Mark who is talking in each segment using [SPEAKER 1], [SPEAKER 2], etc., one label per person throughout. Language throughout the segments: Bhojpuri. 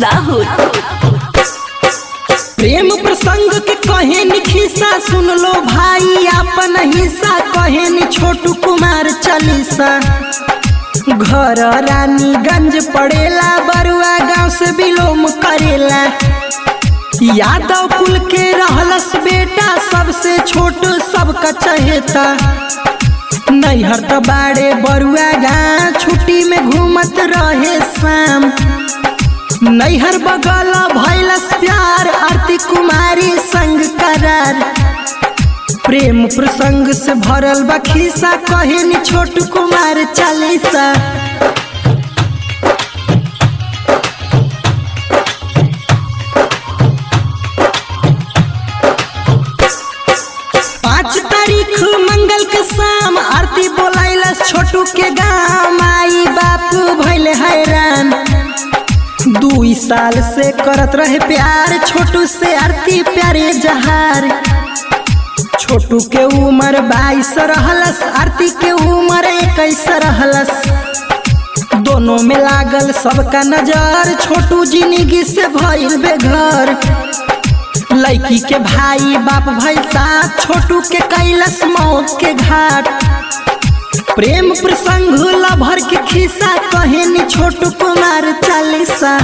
[SPEAKER 1] राहुल
[SPEAKER 2] प्रेम प्रसंग के कहे खिस्सा सुन लो भाई अपन हिस्सा कहे छोटू कुमार चालीसा घर रानीगंज पड़ेला बरुआ गांव से बिलोम करेला यादव कुल के रहलस बेटा सबसे छोट सबका चहेता नैहर त बाड़े बरुआ गाँ छुट्टी में घूमत रहे शाम नैहर बगल भैलस प्यार आरती कुमारी संग करार प्रेम प्रसंग से भरल बा खिस्सा कहे छोट कुमार चालीसा पाँच तारीख मंगल के शाम आरती बोलाइलस छोटू के गाँव माई बाप भैल हैरान दुई साल से करत रहे प्यार छोटू से आरती प्यारे जहार छोटू के उम्र बाईस रहलस आरती के उम्र इक्कीस रहलस दोनों में लागल सबका नजर छोटू जिंदगी से भइल बेघर लड़की के भाई बाप भाई साथ छोटू के कैलस मौत के घाट प्रेम प्रसंग लभर के खिस्सा कहे छोटू कुमार चालीसा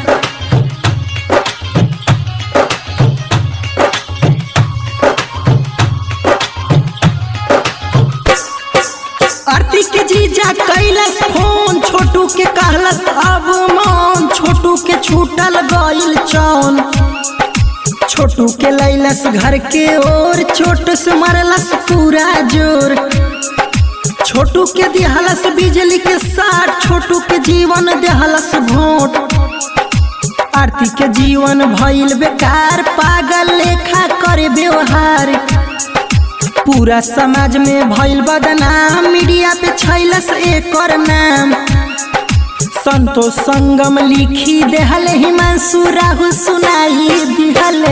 [SPEAKER 2] आरती के जीजा कैलस फोन छोटू के कहलस अब मौन छोटू के छूटल गइल चौन छोटू के लैलस घर के ओर छोट से मरलस पूरा जोर छोटू के दिहलस बिजली के साथ छोटू के जीवन देहलस भोट आरती के जीवन भइल बेकार पागल लेखा करे व्यवहार पूरा समाज में भइल बदनाम मीडिया पे छैलस एकर नाम संतोष संगम लिखी देहले हिमांशु राहुल सुनाई दिहले